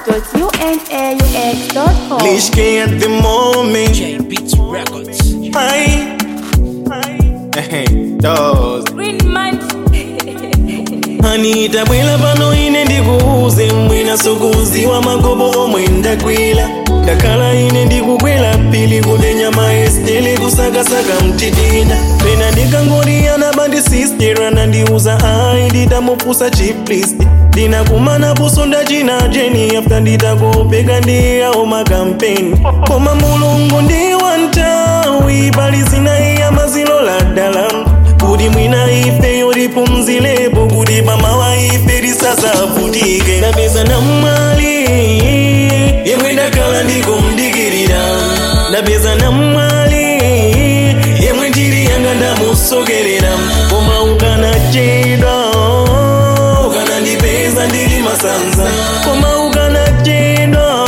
ahmad.unaux.com. Lishke at the moment. J Beats Records. Hi. Hey, those. Green man. Anita bwela pano ine ndikuuze mwina sukuziwa magobo omwe ndakwila ndakhala ine ndikukwela pili kuti nyama estele kusakasaka mtitina pena ndikangoriyana bandi sistera nandiuza ayi nditamupusa chiplist ndinakumana puso ndachina jeni afta nditakopeka ndiyawo makampeni koma mulungu ndi wantawi pali zinayi amazilola dala kuti mwina ife yoripumzilepo kuti mamawa ife risasavutike ndapeza namwali yemwe ndakhala ndikumdikirira ndapeza namwali yemwe ndiri yanga ndamusokerera koma ukanachedwa ukanandipeza ndiri masanza koma ukanachedwa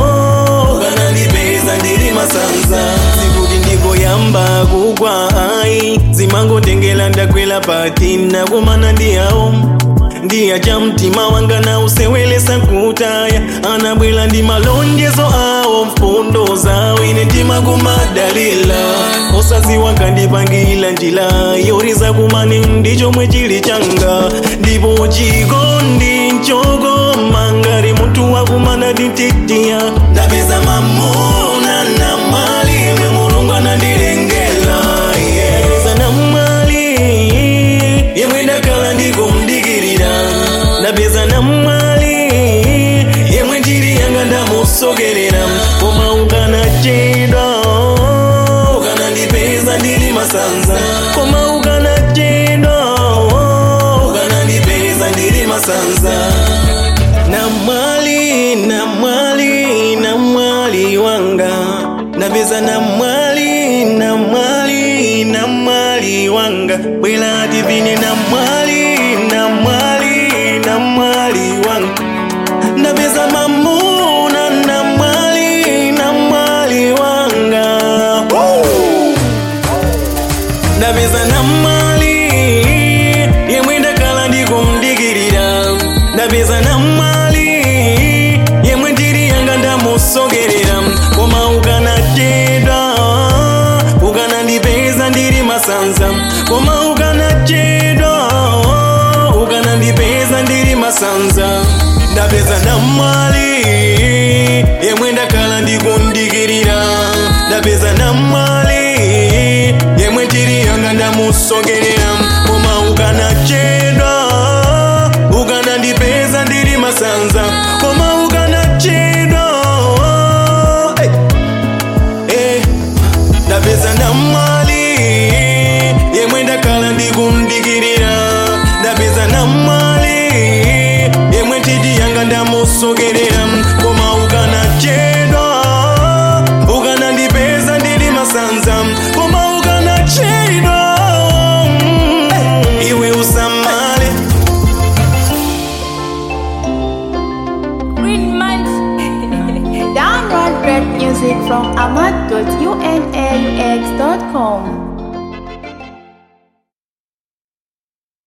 ukanandipeza ndiri masanza sikuti ndikoyamba kugwa ayi zimangotengela ndakwela pati nakumana ndiyawo ndiya cha mtima wanga na usewelesa kutaya anabwela ndi malonjezo awo mfundo zawo ine mtima kumadalila osaziwa kandipangila njila yoriza kumani ndichomwe chili changa ndipo chikondi nchokoma ngati munthu wakumana tintitiya ndapeza mamuna na mali imwe mulungu anandilengela yeah. ndapeza na mali yemwe ndakhala ndikumdikirira ndapeza na mali yemwe ndiri yanga ndamusokerera koma ukanachedwa ukanandipeza ndiri masanza koma ukanachedwa ukanandipeza ndiri masanza na mwali na mwali na mwali wanga ndapeza na mwali na mwali na mwali wanga bwela divine na mwali na mwali na mwali wanga ndapeza mamuna na mwali na mwali wanga Woo! ndapeza na mali yemwe ndakhala ndikumdikirira ndapeza na mali yemwe ndiri yanga ndamusokerera koma ukanachedwa ukanandipeza ndiri masanza koma ukanachedwa ukanandipeza ndiri masanza ndapeza na mali yemwe ndakhala ndikumdikirira ndapeza na mali yemwe ndiri yanga ndamusokerera koma ukanachedwa ukanandipeza ndiri masanza koma ukanachedwa hey. hey. ndapeza na mali yemwe ndakhala ndikumdikirira ndapeza na mali yemwe ndiri yanga ndamusokerera koma ukanachedwa ukanandipeza ndiri masanza koma ukanachedwa hey. iwe usamale Green man. Download great music from ahmad.unaux.com.